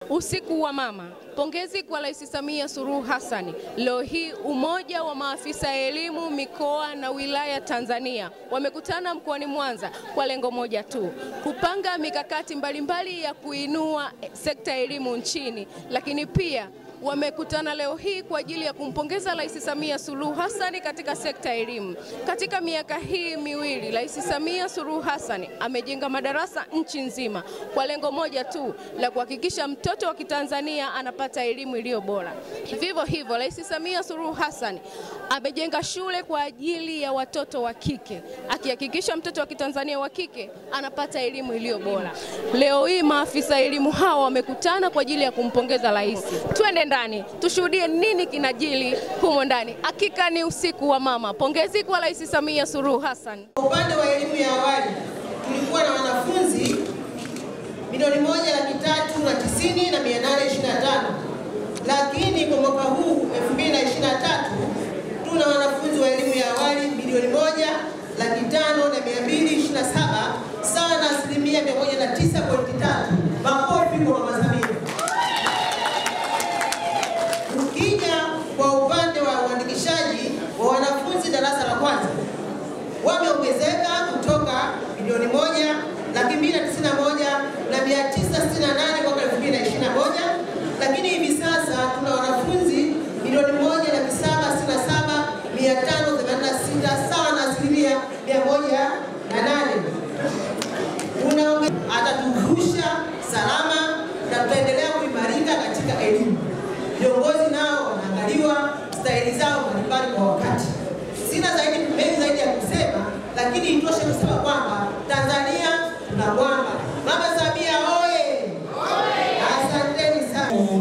Usiku wa mama. Pongezi kwa Rais Samia Suluhu Hassan. Leo hii umoja wa maafisa ya elimu mikoa na wilaya Tanzania wamekutana mkoani Mwanza kwa lengo moja tu, kupanga mikakati mbalimbali ya kuinua sekta ya elimu nchini, lakini pia wamekutana leo hii kwa ajili ya kumpongeza Rais Samia Suluhu Hassan katika sekta ya elimu. Katika miaka hii miwili, Rais Samia Suluhu Hassan amejenga madarasa nchi nzima kwa lengo moja tu la kuhakikisha mtoto wa Kitanzania anapata elimu iliyo bora. Vivyo hivyo, Rais Samia Suluhu Hassan amejenga shule kwa ajili ya watoto wa kike, akihakikisha mtoto wa Kitanzania wa kike anapata elimu iliyo bora. Leo hii maafisa elimu hawa wamekutana kwa ajili ya kumpongeza rais. Twende ndani tushuhudie nini kinajili humo ndani. Hakika ni usiku wa mama. Pongezi kwa Rais Samia Suluhu Hassan. Kwa upande wa elimu ya awali tulikuwa na wanafunzi milioni moja laki tatu na tisini na mia nane ishirini na tano lakini kwa mwaka huu 2023 tuna wanafunzi wa elimu ya awali milioni moja laki tano na mia mbili ishirini na saba sawa na asilimia mia moja na tisa pointi tatu. Makofi kwa Mama Samia. Ukija kwa upande wa uandikishaji wa wanafunzi darasa la kwanza wameongezeka kutoka milioni moja laki mbili na tisini na moja na mia tisa sitini na nane mwaka elfu mbili na ishirini na moja lakini hivi sasa tuna wanafunzi milioni moja laki saba sitini na saba mia tano themanini na sita sawa na asilimia mia moja na nane unaonge atatuvusha salama na tutaendelea kuimarika katika elimu. Viongozi nao wanaangaliwa stahili zao mbalimbali kwa wakati. Sina zaidi mengi zaidi ya kusema, lakini itoshe kusema kwamba Tanzania tuna mwamba. Mama Samia oye! Asanteni sana.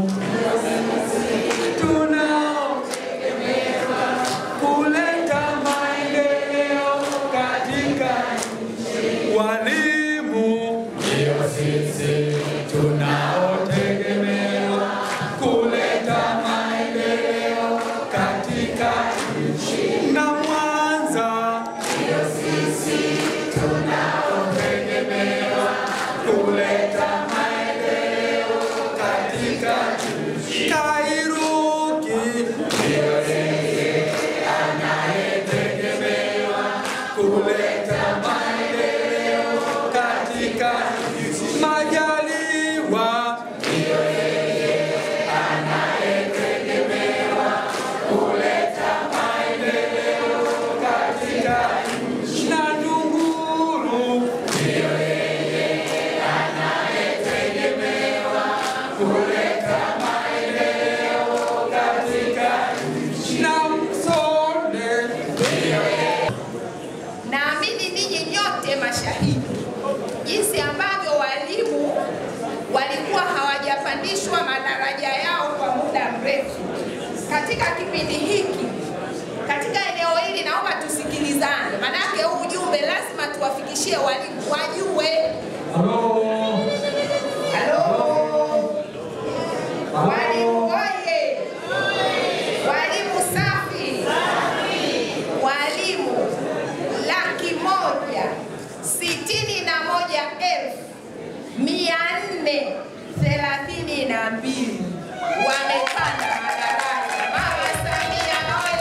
tunaotegemewa kuleta maendeleo katika nchi. Walimu ndio sisi tunaotegemewa kuleta maendeleo katika nchi. Na Mwanza ndio sisi tunaotegemewa kuleta maendeleo katika nchi. Kairuki ndio yeye anayetegemewa kuleta maendeleo katika nchi. Majaliwa ndio yeye anayetegemewa kuleta maendeleo katika nchi. Na Ndunguru ndio yeye anayetegemewa kuleta maendeleo katika nchi. Na Msonde ndio yeye Naamini ninyi nyote mashahidi jinsi ambavyo walimu walikuwa hawajapandishwa madaraja yao kwa muda mrefu. Katika kipindi hiki, katika eneo hili, naomba tusikilizane, maanake huu ujumbe lazima tuwafikishie walimu wajue. Halo, walimu oye! Walimu safi! Walimu laki moja sitini na moja elfu mia nne thelathini na mbili wamepanda madarasa. Mama Samia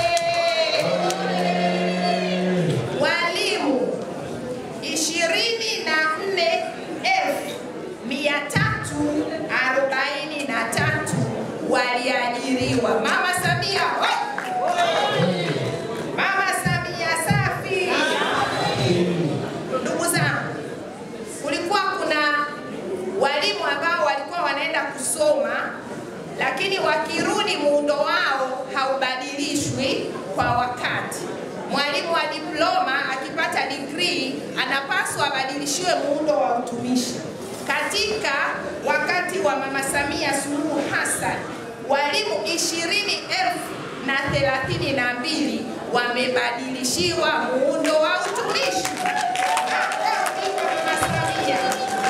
oye! Walimu ishirini na nne elfu mia tatu arobaini na tatu waliajiriwa. Mama Samia oye! Mama Samia safi. Ndugu zangu, kulikuwa kuna walimu ambao walikuwa wanaenda kusoma, lakini wakirudi muundo wao haubadilishwi kwa wakati. Mwalimu wa diploma akipata degree anapaswa abadilishiwe muundo wa utumishi. Katika wakati wa Mama Samia Suluhu Hassan, walimu ishirini elfu na thelathini na mbili wamebadilishiwa muundo wa utumishi. Makofi kwa Mama Samia.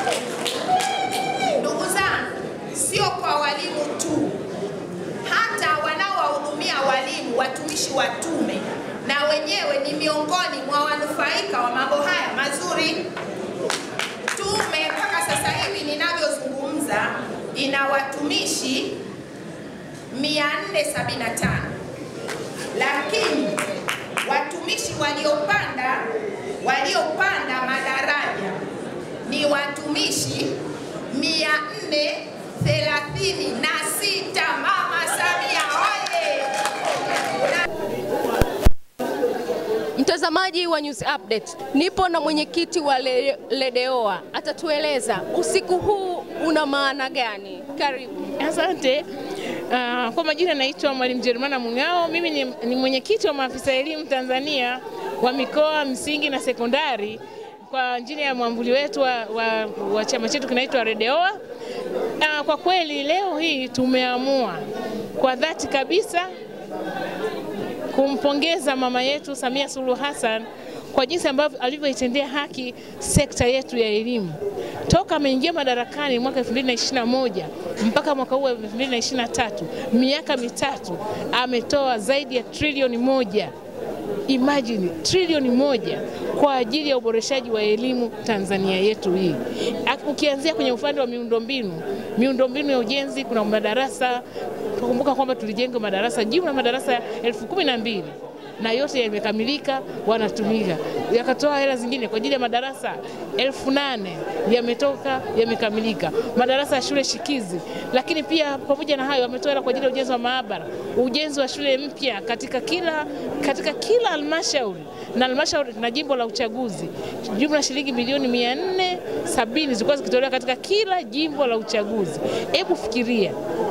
Ndugu zangu, sio kwa walimu tu, hata wanaowahudumia walimu, watumishi wa tume, na wenyewe ni miongoni mwa wanufaika wa mambo haya mazuri. Tume mpaka sasa hivi ninavyozungumza ina watumishi 475 lakini watumishi waliopanda waliopanda madaraja ni watumishi 436. Mama Samia oye! Mtazamaji wa News Update, nipo na mwenyekiti wa Le- Ledeoa, atatueleza usiku huu una maana gani. Karibu. Asante. Uh, kwa majina naitwa Mwalimu Jerumana Mung'ao. Mimi ni, ni mwenyekiti wa maafisa elimu Tanzania wa mikoa msingi na sekondari kwa chini ya mwamvuli wetu wa, wa, wa chama chetu kinaitwa Redeoa. Uh, kwa kweli leo hii tumeamua kwa dhati kabisa kumpongeza mama yetu Samia Suluhu Hassan kwa jinsi ambavyo alivyoitendea haki sekta yetu ya elimu toka ameingia madarakani mwaka 2021 mpaka mwaka huu wa 2023, miaka mitatu ametoa zaidi ya trilioni moja Imagine trilioni moja kwa ajili ya uboreshaji wa elimu Tanzania yetu hii. Ak- Ukianzia kwenye upande wa miundombinu, miundombinu ya ujenzi, kuna madarasa. Tukumbuka kwamba tulijenga madarasa jumla madarasa elfu kumi na mbili na yote yamekamilika, wanatumika. Yakatoa hela zingine kwa ajili ya madarasa elfu nane yametoka, yamekamilika, madarasa ya shule shikizi. Lakini pia pamoja na hayo, wametoa hela kwa ajili ya ujenzi wa maabara, ujenzi wa shule mpya katika kila katika kila halmashauri na halmashauri na jimbo la uchaguzi, jumla shilingi milioni mia nne sabini zilikuwa zikitolewa katika kila jimbo la uchaguzi. Hebu fikiria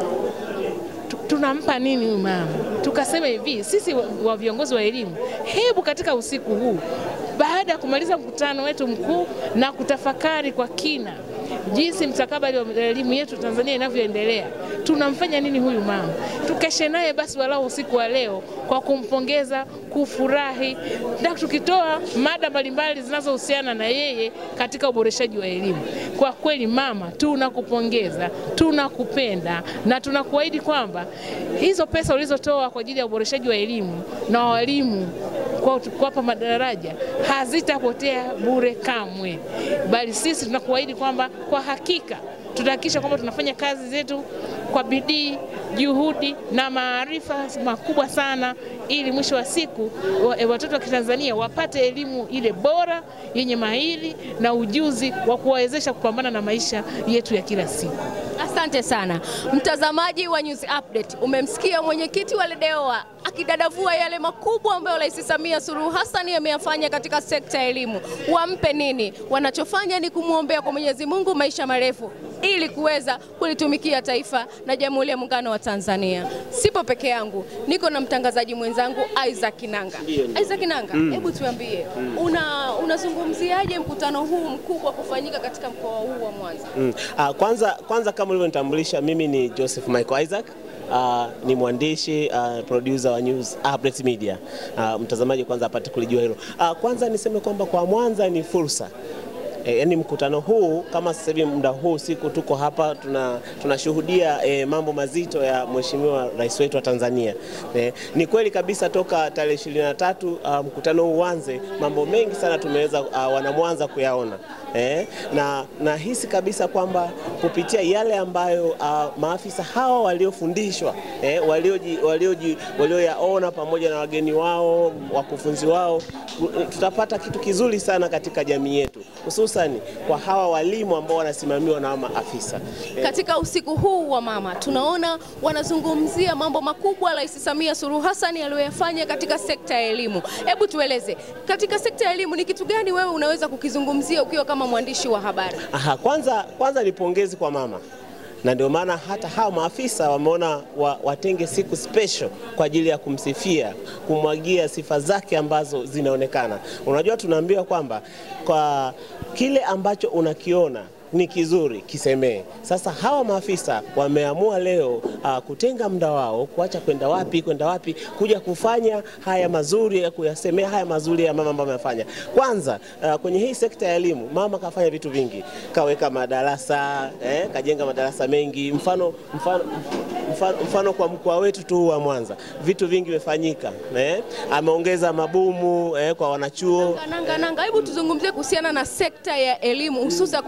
tu- tunampa nini huyu mama? Tukasema hivi, sisi wa, wa viongozi wa elimu, hebu katika usiku huu baada ya kumaliza mkutano wetu mkuu na kutafakari kwa kina jinsi mstakabali wa elimu yetu Tanzania inavyoendelea, tunamfanya nini huyu mama? Tukeshe naye basi walau usiku wa leo kwa kumpongeza, kufurahi na tukitoa mada mbalimbali zinazohusiana na yeye katika uboreshaji wa elimu. Kwa kweli mama, tunakupongeza, tunakupenda na tunakuahidi kwamba hizo pesa ulizotoa kwa ajili ya uboreshaji wa elimu na walimu kwa kuwapa madaraja hazitapotea bure kamwe, bali sisi tunakuahidi kwamba kwa hakika tutahakikisha kwamba tunafanya kazi zetu kwa bidii, juhudi na maarifa makubwa sana, ili mwisho wa siku wa- eh, watoto wa Kitanzania wapate elimu ile bora yenye mahiri na ujuzi wa kuwawezesha kupambana na maisha yetu ya kila siku. Asante sana mtazamaji wa News Update, umemsikia mwenyekiti wa Ledeoa akidadavua yale makubwa ambayo Rais Samia Suluhu Hassan ameyafanya katika sekta ya elimu. Wampe nini? Wanachofanya ni kumwombea kwa Mwenyezi Mungu maisha marefu ili kuweza kulitumikia taifa na Jamhuri ya Muungano wa Tanzania. Sipo peke yangu, niko na mtangazaji mwenzangu Isaac Nanga. Isaac Nanga, hebu tuambie, una unazungumziaje mkutano huu mkubwa kufanyika katika mkoa huu wa Mwanza? Mm. Ah, kwanza, kwanza kama ulivyonitambulisha mimi ni Joseph Michael Isaac. Uh, ni mwandishi uh, producer wa News Update Media. Uh, mtazamaji kwanza apate kulijua hilo. Uh, kwanza niseme kwamba kwa Mwanza ni fursa E, yani mkutano huu kama sasa hivi muda huu siku tuko hapa tuna tunashuhudia e, mambo mazito ya Mheshimiwa Rais wetu wa Tanzania. E, ni kweli kabisa toka tarehe 23 uh, mkutano huu uanze, mambo mengi sana tumeweza uh, wanamwanza kuyaona. Eh, na nahisi kabisa kwamba kupitia yale ambayo uh, maafisa hawa waliofundishwa eh, walioji- walioji- walioyaona pamoja na wageni wao wakufunzi wao tutapata kitu kizuri sana katika jamii yetu, hususani kwa hawa walimu ambao wanasimamiwa na hawa maafisa eh, Katika usiku huu wa mama tunaona wanazungumzia mambo makubwa Rais Samia Suluhu Hassan aliyoyafanya katika sekta ya elimu. Hebu tueleze, katika sekta ya elimu ni kitu gani wewe unaweza kukizungumzia ukiwa kama mwandishi wa habari? Aha, kwanza, kwanza ni pongezi kwa mama na ndio maana hata hao maafisa wameona wa, watenge siku special kwa ajili ya kumsifia, kumwagia sifa zake ambazo zinaonekana. Unajua, tunaambiwa kwamba kwa kile ambacho unakiona ni kizuri kisemee. Sasa hawa maafisa wameamua leo uh, kutenga muda wao, kuacha kwenda wapi kwenda wapi, kuja kufanya haya mazuri ya kuyasemea haya mazuri ya mama ambayo amefanya. Kwanza uh, kwenye hii sekta ya elimu mama kafanya vitu vingi, kaweka madarasa eh, kajenga madarasa mengi. Mfano, mfano, mfano, mfano kwa mkoa wetu tu wa Mwanza vitu vingi vimefanyika eh, ameongeza mabumu eh, kwa wanachuo Nanga nanga, hebu tuzungumzie kuhusiana na sekta ya elimu hususa kwa watoto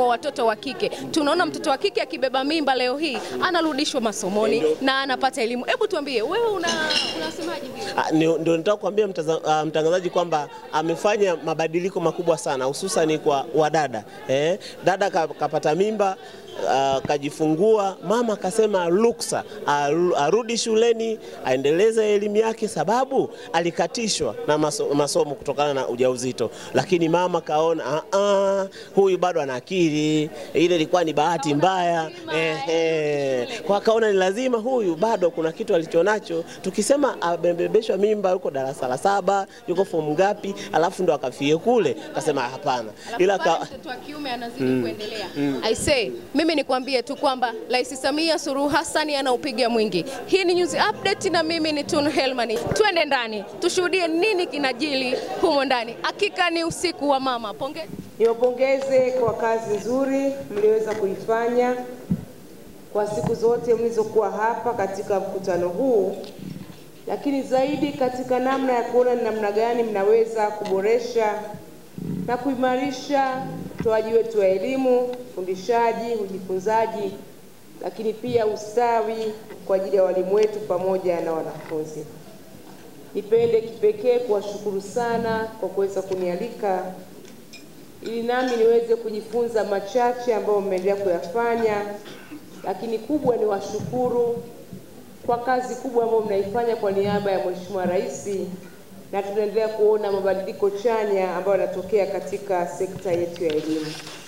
wa kike. Tunaona mtoto wa kike akibeba mimba leo hii anarudishwa masomoni na anapata elimu. Hebu tuambie wewe una unasemaje hili? Ah, ni- Ndio nataka kuambia mtaza- ah, mtangazaji kwamba amefanya mabadiliko makubwa sana hususan kwa wadada eh, dada ka- kapata mimba ah, kajifungua, mama akasema ruksa aru- arudi shuleni aendeleze elimu yake, sababu alikatishwa na maso, masomo kutokana na ujauzito, lakini mama kaona "Ah, ah, huyu bado ana akili, ile ilikuwa ni bahati mbaya eh, eh. Kwa akaona ni lazima huyu bado kuna kitu alichonacho, tukisema abebeshwa mimba yuko darasa la saba yuko fomu ngapi, alafu ndo akafie kule, akasema hapana, ila Alafu ka, bado mtoto wa kiume anazidi kuendelea. I say, mimi nikwambie tu kwamba Rais Samia Suluhu Hassan anaupiga mwingi. Hii ni news update na mimi ni Tunu Helmani. Twende ndani tushuhudie nini kinajili humo ndani. Hakika ni usiku wa mama. Pongezi. Niwapongeze kwa kazi nzuri mlioweza kuifanya kwa siku zote mlizokuwa hapa katika mkutano huu, lakini zaidi katika namna ya kuona ni namna gani mnaweza kuboresha na kuimarisha utoaji wetu wa elimu, ufundishaji, ujifunzaji, lakini pia ustawi kwa ajili ya walimu wetu pamoja na wanafunzi. Nipende kipekee kuwashukuru sana kwa kuweza kunialika ili nami niweze kujifunza machache ambayo mmeendelea kuyafanya, lakini kubwa ni washukuru kwa kazi kubwa ambayo mnaifanya kwa niaba ya Mheshimiwa Rais, na tunaendelea kuona mabadiliko chanya ambayo yanatokea katika sekta yetu ya elimu.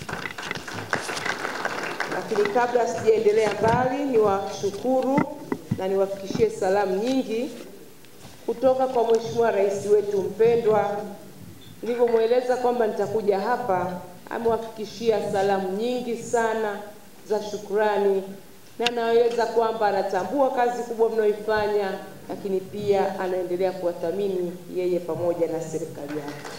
Lakini kabla sijaendelea mbali, niwashukuru na niwafikishie salamu nyingi kutoka kwa Mheshimiwa Rais wetu mpendwa nilivyomweleza kwamba nitakuja hapa, amewafikishia salamu nyingi sana za shukrani, na anaeleza kwamba anatambua kazi kubwa mnayoifanya, lakini pia anaendelea kuwathamini yeye pamoja na serikali yake.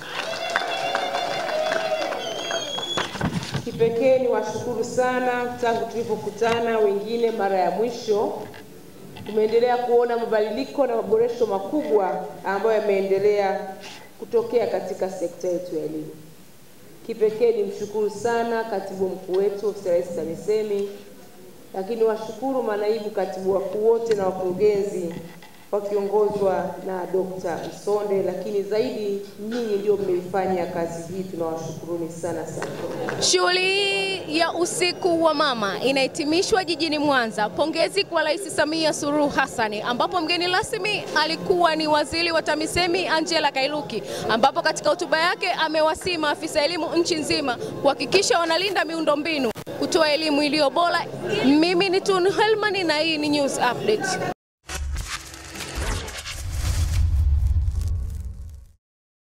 Kipekee ni washukuru sana, tangu tulipokutana wengine mara ya mwisho tumeendelea kuona mabadiliko na maboresho makubwa ambayo yameendelea kutokea katika sekta yetu ya elimu. Kipekee ni mshukuru sana katibu mkuu wetu ofisi ya Rais TAMISEMI, lakini washukuru manaibu katibu wakuu wote na wakurugenzi wakiongozwa na Dr. Msonde, lakini zaidi nyinyi ndio mmeifanya kazi hii, tunawashukuruni sana sana. Shughuli hii ya usiku wa mama inahitimishwa jijini Mwanza. Pongezi kwa Rais Samia Suluhu Hassan, ambapo mgeni rasmi alikuwa ni waziri wa TAMISEMI Angela Kairuki, ambapo katika hotuba yake amewasihi maafisa elimu nchi nzima kuhakikisha wanalinda miundombinu, kutoa elimu iliyo bora. Mimi ni Tunu Helman na hii ni News Update.